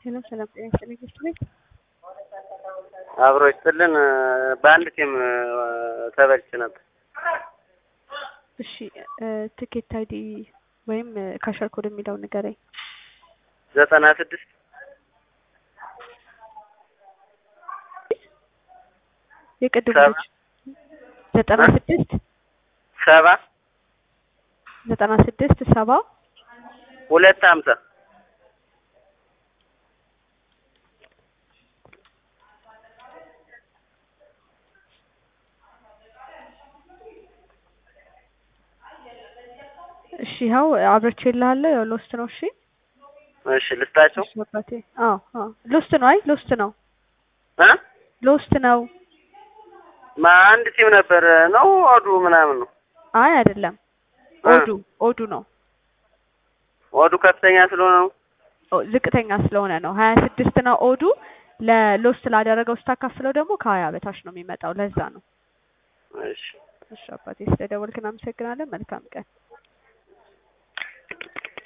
ሄሎ ሰላም ጤና ይስጥልኝ ሚስት ቤት አብሮ ይስጥልን። በአንድ ቲም ተበልቼ ነበር። እሺ ትኬት አይዲ ወይም ካሸር ኮድ የሚለውን ንገረኝ። ዘጠና ስድስት የቅድሙ ሰባ ልጅ ዘጠና ስድስት ሰባ ዘጠና ስድስት ሰባ ሁለት ሀምሳ እሺ ይኸው አብረቼ እልሃለሁ። ያው ሎስት ነው። እሺ እሺ ልስጣቸው እሺ አባቴ። አዎ አዎ ሎስት ነው። አይ ሎስት ነው። እ ሎስት ነው። ማ አንድ ቲም ነበር ነው ኦዱ ምናምን ነው አይ አይደለም። እ ኦዱ ኦዱ ነው። ኦዱ ከፍተኛ ስለሆነ ነው። ኦ- ዝቅተኛ ስለሆነ ነው። ሀያ ስድስት ነው ኦዱ። ለሎስት ላደረገው ስታካፍለው ደግሞ ከሀያ በታች ነው የሚመጣው። ለዛ ነው። እሺ እሺ አባቴ ስለደወልክ እናመሰግናለን። መልካም ቀን።